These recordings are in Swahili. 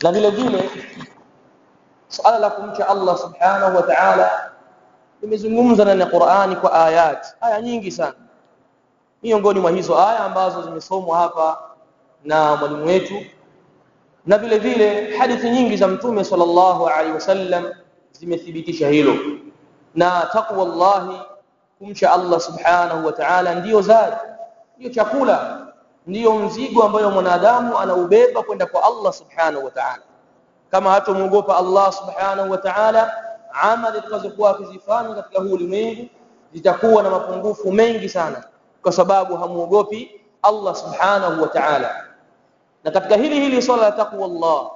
na vile vile suala la kumcha Allah subhanahu wa ta'ala limezungumzwa ndani ya Qur'ani kwa ayat aya nyingi sana miongoni mwa hizo aya ambazo zimesomwa hapa na mwalimu wetu na vile vile hadithi nyingi za mtume sallallahu alaihi wasallam zimethibitisha hilo na taqwa Allah kumcha Allah subhanahu wa ta'ala ndiyo zadi ndiyo chakula ndiyo mzigo ambayo mwanadamu anaubeba kwenda kwa Allah subhanahu wa ta'ala kama hatomuogopa Allah subhanahu wa ta'ala amali tutakazokuwa akizifanya katika huu ulimwengu zitakuwa na mapungufu mengi sana kwa sababu hamuogopi Allah subhanahu wa ta'ala na katika hili hili swala la taqwa Allah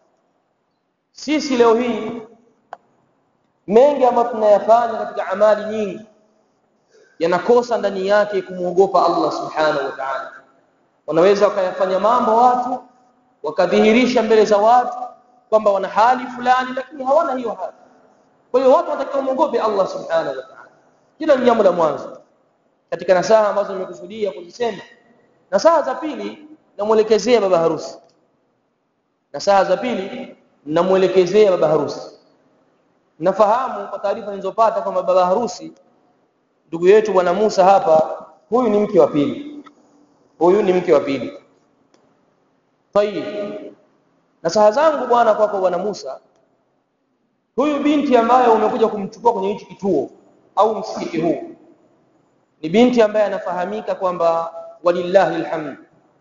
sisi leo hii mengi ambayo tunayafanya katika amali nyingi yanakosa ndani yake kumuogopa Allah subhanahu wa ta'ala wanaweza wakayafanya mambo watu wakadhihirisha mbele za watu kwamba wana hali fulani lakini hawana hiyo hali kwa hiyo watu watakiwa muogope Allah subhanahu wa ta'ala kila jambo la mwanzo katika nasaha ambazo nimekusudia kuzisema nasaha za pili namuelekezea baba harusi nasaha za pili namuelekezea baba harusi nafahamu kwa taarifa nilizopata kwamba baba harusi ndugu yetu bwana Musa hapa huyu ni mke wa pili huyu ni mke wa pili tayib nasaha zangu bwana kwako bwana Musa huyu binti ambaye umekuja kumchukua kwenye hichi kituo au msikiti huu ni binti ambaye anafahamika kwamba walillahi alhamd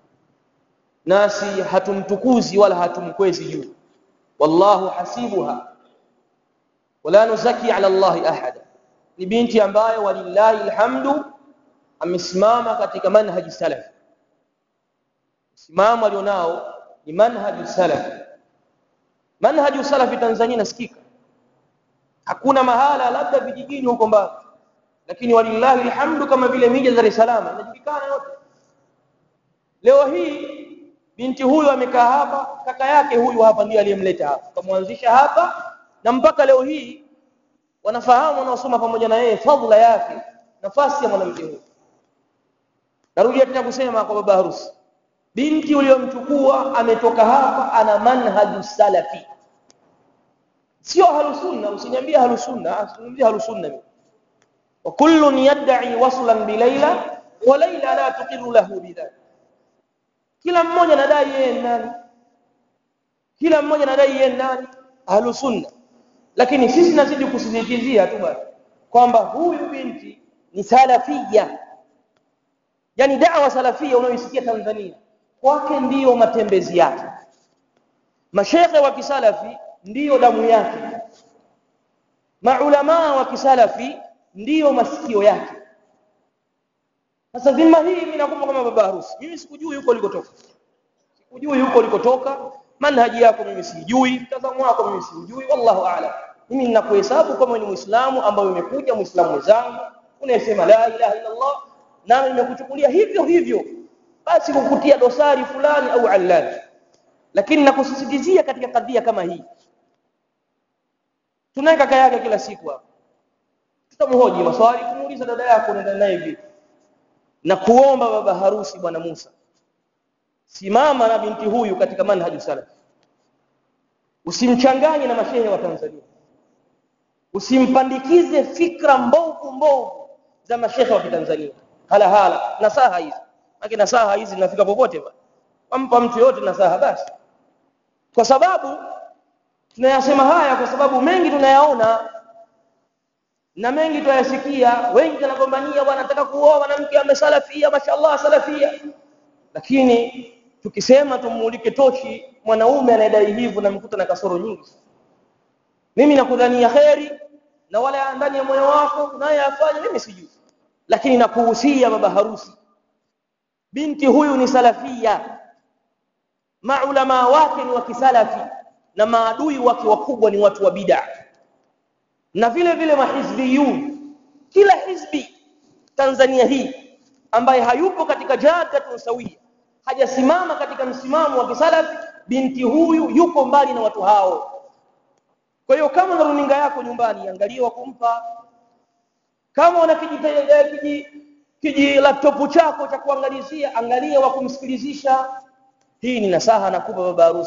nasi hatumtukuzi wala hatumkwezi juu wallahu hasibuha wala nuzaki ala allahi ahada ni binti ambaye walillahi alhamdu amesimama katika manhaji salaf msimamo alionao ni manhaji salaf manhaji salaf Tanzania nasikika hakuna mahala labda vijijini huko mbali lakini walillahi alhamdu kama vile mija Dar es Salaam inajulikana yote leo hii binti huyu amekaa hapa kaka yake huyu hapa ndiye aliyemleta hapa kamwanzisha hapa na mpaka leo hii wanafahamu wanaosoma pamoja na yeye fadhila yake nafasi ya mwanamke huyu narudia tena kusema kwa baba harusi binti uliyomchukua ametoka hapa ana manhaju salafi sio halusunna usiniambie halusunna usiniambie halusunna wa kullun yad'i waslan bi layla wa layla la tuqiru lahu bidhalik kila mmoja anadai yeye nani kila mmoja anadai yeye nani halusunna lakini sisi nazidi kusisitizia tu basi kwamba huyu binti ni salafia yani da'wa salafia unayoisikia Tanzania kwake ndiyo matembezi yake mashekhe wa kisalafi ndiyo damu yake maulama wa kisalafi ndiyo masikio yake sasa dhima hii mimi nakumbuka kama baba harusi mimi sikujui huko ulikotoka sikujui huko ulikotoka manhaji yako mimi sijui mtazamo wako mimi sijui wallahu a'lam mimi ninakuhesabu kama ni muislamu ambaye umekuja muislamu mwenzangu unayesema la ilaha illa Allah nami nimekuchukulia hivyo hivyo basi kukutia dosari fulani au allani lakini nakusisitizia katika kadhia kama hii tunaye kaka yake kila siku hapa tutamhoji maswali kumuuliza dada yako unaenda naye vipi na kuomba baba harusi bwana Musa simama na binti huyu katika manhaju salaf usimchanganye na mashehe wa Tanzania usimpandikize fikra mbovu mbovu za mashehe wa Tanzania hala hala nasaha hizi lakini nasaha hizi zinafika popote bwana wampa mtu yote nasaha basi kwa sababu tunayasema haya kwa sababu mengi tunayaona na mengi tunayasikia wengi wanagombania bwana nataka kuoa mwanamke amesalafia mashallah salafia lakini tukisema tumulike tochi mwanaume anayedai hivyo na mkuta na kasoro nyingi mimi nakudhania kheri na wala ndani ya moyo wako naye afanye mimi sijui lakini nakuhusia baba harusi binti huyu ni salafia maulama wake ni wa kisalafi na maadui wake wakubwa ni watu wa bid'a na vile vile mahizbiyun kila hizbi Tanzania hii ambaye hayupo katika jadatun sawia hajasimama katika msimamo wa kisalafi binti huyu yuko mbali na watu hao kwa hiyo kama na runinga yako nyumbani angalia wa kumpa kama una kiji kiji laptop chako cha kuangalizia angalia wa kumsikilizisha hii ni nasaha nakupa baba harusi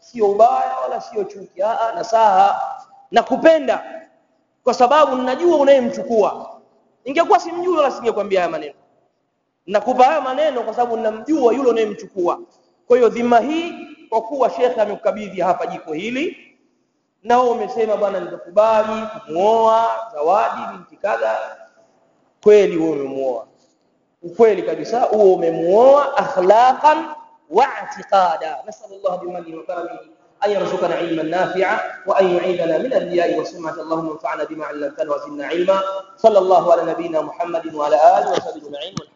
sio ubaya wala sio chuki a nasaha na kupenda kwa sababu ninajua unayemchukua ingekuwa simjui wala singekwambia haya maneno nakupa haya maneno kwa sababu ninamjua yule unayemchukua kwa hiyo dhima hii kwa kuwa shekhe amekukabidhi hapa jiko hili na wewe umesema bwana nitakubali kumuoa zawadi binti kadha kweli wewe umemuoa ukweli kabisa huo umemuoa akhlaqan wa i'tiqada nasallallahu bimani wa karamihi أن يرزقنا علما نافعا وأن يعيذنا من الرياء والسمعة اللهم انفعنا بما علمتنا وزدنا علما صلى الله على نبينا محمد وعلى آله وصحبه أجمعين